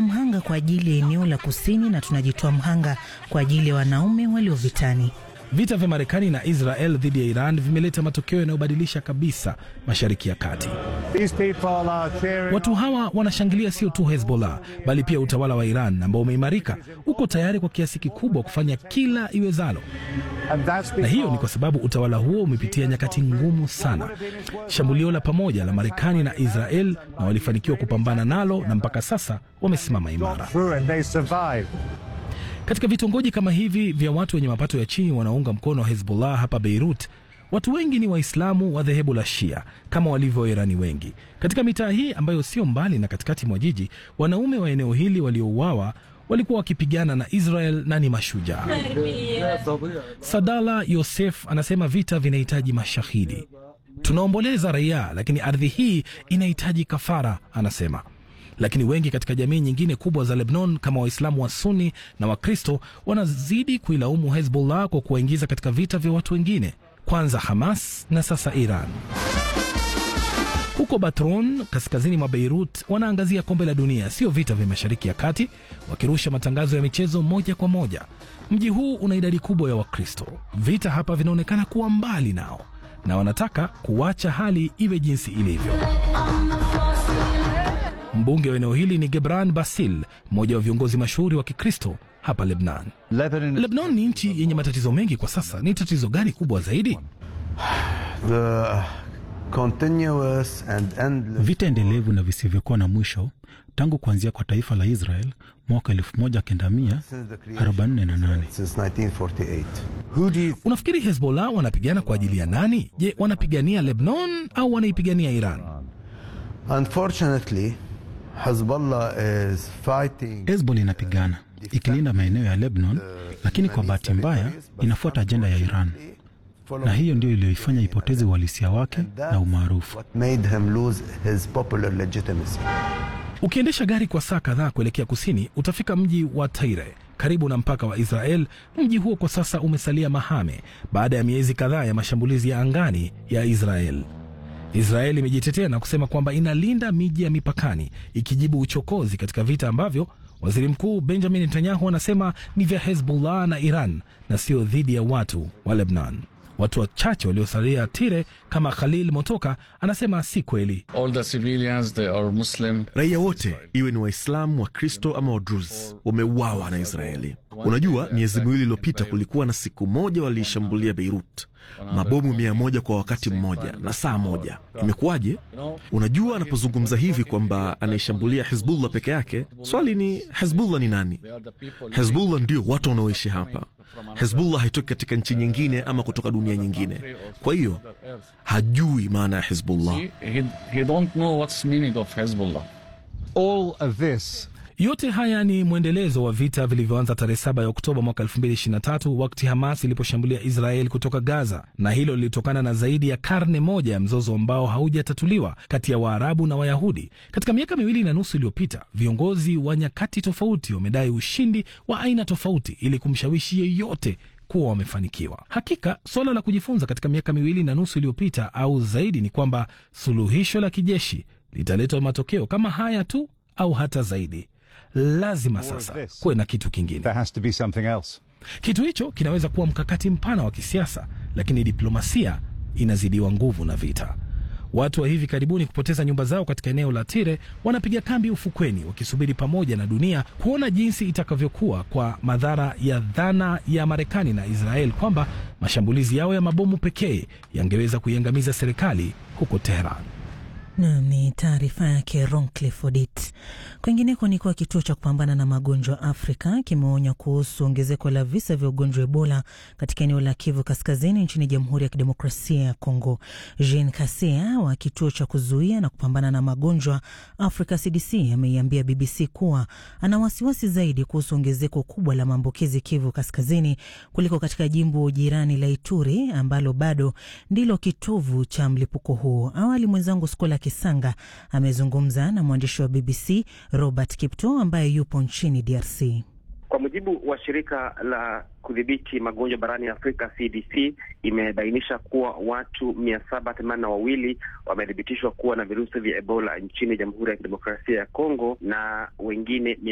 tunajitoa mhanga kwa ajili ya eneo la kusini na tunajitoa mhanga kwa ajili ya wanaume walio vitani. Vita vya Marekani na Israel dhidi ya Iran vimeleta matokeo yanayobadilisha kabisa Mashariki ya Kati. Watu hawa wanashangilia sio tu Hezbollah bali pia utawala wa Iran ambao umeimarika, uko tayari kwa kiasi kikubwa kufanya kila iwezalo, na hiyo ni kwa sababu utawala huo umepitia nyakati ngumu sana. Shambulio la pamoja la Marekani na Israel, na walifanikiwa kupambana nalo, na mpaka sasa wamesimama imara. Katika vitongoji kama hivi vya watu wenye mapato ya chini wanaunga mkono Hezbollah hapa Beirut, watu wengi ni Waislamu wa dhehebu la Shia kama walivyo Wairani wengi. Katika mitaa hii ambayo sio mbali na katikati mwa jiji, wanaume wa eneo hili waliouawa walikuwa wakipigana na Israel na ni mashujaa. Sadala Yosef anasema vita vinahitaji mashahidi. Tunaomboleza raia, lakini ardhi hii inahitaji kafara, anasema lakini wengi katika jamii nyingine kubwa za Lebanon kama Waislamu wa Sunni na Wakristo wanazidi kuilaumu Hezbollah kwa kuwaingiza katika vita vya watu wengine, kwanza Hamas na sasa Iran. Huko Batron, kaskazini mwa Beirut, wanaangazia kombe la dunia, sio vita vya Mashariki ya Kati, wakirusha matangazo ya michezo moja kwa moja. Mji huu una idadi kubwa ya Wakristo. Vita hapa vinaonekana kuwa mbali nao na wanataka kuwacha hali iwe jinsi ilivyo. Mbunge wa eneo hili ni Gebran Basil, mmoja wa viongozi mashuhuri wa Kikristo hapa Lebnan. Lebnan ni nchi yenye matatizo mengi kwa sasa. Ni tatizo gani kubwa zaidi? The continuous and endless Vita endelevu na visivyokuwa na mwisho tangu kuanzia kwa taifa la Israel mwaka 1948. since 1948. Who do you Unafikiri Hezbollah wanapigana kwa ajili ya nani? Je, wanapigania Lebanon au wanaipigania Iran? Unfortunately, Hezbollah is fighting Hezbollah inapigana ikilinda maeneo ya Lebanon, lakini kwa bahati mbaya inafuata ajenda ya Iran, na hiyo ndio iliyoifanya ipoteze uhalisia wake na umaarufu. what made him lose his popular legitimacy. Ukiendesha gari kwa saa kadhaa kuelekea kusini, utafika mji wa Taire karibu na mpaka wa Israel. Mji huo kwa sasa umesalia mahame baada ya miezi kadhaa ya mashambulizi ya angani ya Israel. Israel imejitetea na kusema kwamba inalinda miji ya mipakani, ikijibu uchokozi katika vita ambavyo waziri mkuu Benjamin Netanyahu anasema ni vya Hezbollah na Iran na sio dhidi ya watu wa Lebanon. Watu wachache waliosalia Tire kama Khalil Motoka anasema si kweli. all the civilians they are Muslim. Raia wote iwe ni Waislamu, Wakristo ama Wadruz wameuawa na Israeli. Unajua, miezi miwili iliyopita kulikuwa na siku moja waliishambulia Beirut, mabomu mia moja kwa wakati mmoja na saa moja. Imekuwaje? Unajua, anapozungumza hivi kwamba anaishambulia Hizbullah peke yake, swali ni Hizbullah ni nani? Hezbollah ndio watu wanaoishi hapa. Hezbollah haitoki katika nchi nyingine ama kutoka dunia nyingine. Kwa hiyo hajui maana ya Hezbollah. He, he, he don't know what's meaning of Hezbollah. All of this Yote haya ni mwendelezo wa vita vilivyoanza tarehe 7 ya Oktoba mwaka 2023 wakati Hamas iliposhambulia Israel kutoka Gaza, na hilo lilitokana na zaidi ya karne moja ya mzozo ambao haujatatuliwa kati ya Waarabu na Wayahudi. Katika miaka miwili na nusu iliyopita, viongozi wa nyakati tofauti wamedai ushindi wa aina tofauti ili kumshawishi yeyote kuwa wamefanikiwa. Hakika suala la kujifunza katika miaka miwili na nusu iliyopita au zaidi ni kwamba suluhisho la kijeshi litaleta matokeo kama haya tu au hata zaidi. Lazima sasa kuwe na kitu kingine. there has to be something else. Kitu hicho kinaweza kuwa mkakati mpana wa kisiasa, lakini diplomasia inazidiwa nguvu na vita. Watu wa hivi karibuni kupoteza nyumba zao katika eneo la Tire wanapiga kambi ufukweni, wakisubiri pamoja na dunia kuona jinsi itakavyokuwa kwa madhara ya dhana ya Marekani na Israel kwamba mashambulizi yao ya mabomu pekee yangeweza kuiangamiza serikali huko Teheran. Nam ni taarifa yake Roncliffe Odit. Kwingineko ni kuwa kituo cha kupambana na magonjwa Afrika kimeonya kuhusu ongezeko la visa vya ugonjwa wa Ebola katika eneo la Kivu Kaskazini nchini Jamhuri ya Kidemokrasia ya Kongo. Jean Kasia wa kituo cha kuzuia na kupambana na magonjwa Africa CDC ameiambia BBC kuwa ana wasiwasi zaidi kuhusu ongezeko kubwa la maambukizi Kivu Kaskazini kuliko katika jimbo jirani la Ituri ambalo bado ndilo kitovu cha mlipuko huo. Awali mwenzangu Skola Kisanga amezungumza na mwandishi wa BBC Robert Kipto ambaye yupo nchini DRC. Kwa mujibu wa shirika la kudhibiti magonjwa barani Afrika CDC imebainisha kuwa watu mia saba themanini na wawili wamethibitishwa kuwa na virusi vya Ebola nchini Jamhuri ya Kidemokrasia ya Kongo na wengine